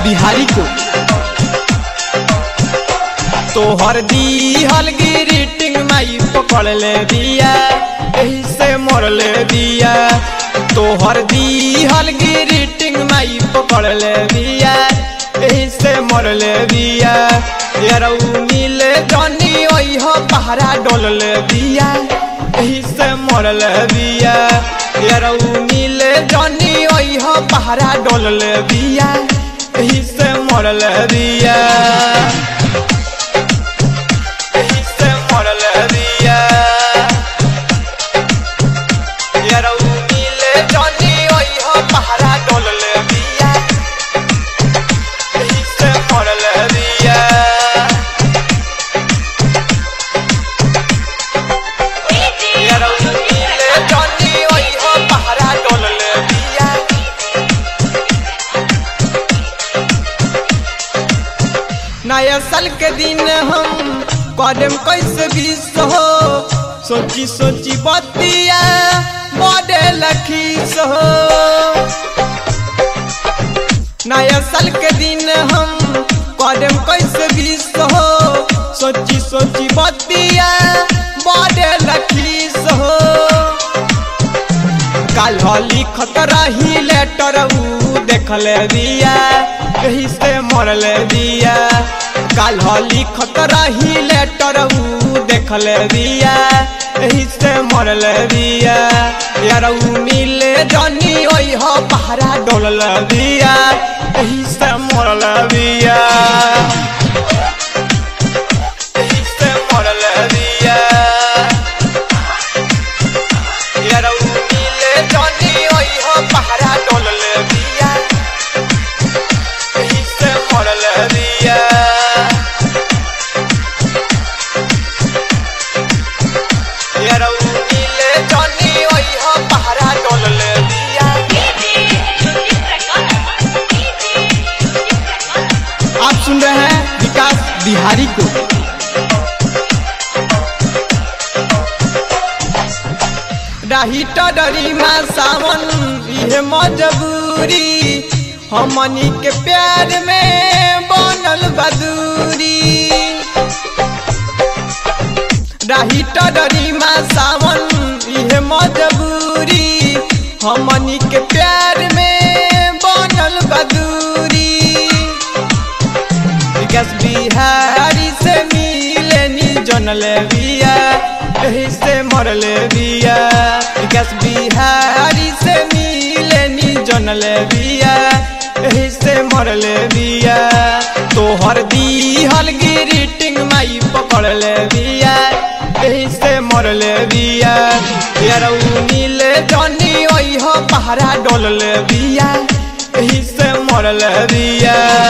बिहारी को तोहर दीहल ग्रीटिंग माई पकड़ ले दिया एही से मोर ले दिया तोहर दीहल ग्रीटिंग माई पकड़ ले दिया एही से मोर ले दिया यारऊ मिले जनी ओई हो पहरा डोल ले दिया एही से मोर ले दिया यारऊ मिले जनी ओई हो पहरा डोल ले दिया एही से मोर ले दिया एही से मोर ले दिया यारऊ मिले जनी ओई हो पहरा डोल ले दिया एही से मोर ले दिया यारऊ मिले जनी ओई हो पहरा डोल ले दिया नया साल के दिन हम कदम कैसे बीस हो सोची सोची बतिया बड़े लखीस हो नया साल के दिन हम कदम कैसे बीस हो सोची सोची बतिया बड़े लखीस हो काल लिखत रही लेटर ऊ देखल दिया एही से मरल दिया काल लिखत रही लेटर ऊ देखल दिया एही से मरल दिया यार ऊ मिले जनी ओई हो पहरा डोलल दिया एही से मरल दिया एही से मरल दिया यारऊ मिले जनी ओई हो पहरा डोलल दिया एही से मरल दिया यारऊ मिले जनी ओई हो पहरा डोलल दिया आप सुन रहे हैं विकास बिहारी को रही डरी माँ सावन ये मजबूरी हमनी के प्यार में बनल बदूरी रही डरी माँ सावन ये मजबूरी हमनी के प्यार में बनल बदूरी विकास बिहारी से मिले नी जनल बिया एही से मरल बिया विकास बिहारी से मिले नी जनल बिया एही से मरल बिया तोहर दीहल ग्रीटिंग माई पकड़ ले बिया एही से मरल बिया यारऊ मिले जनी ओई हो पहरा डोल ले बिया एही से मरल बिया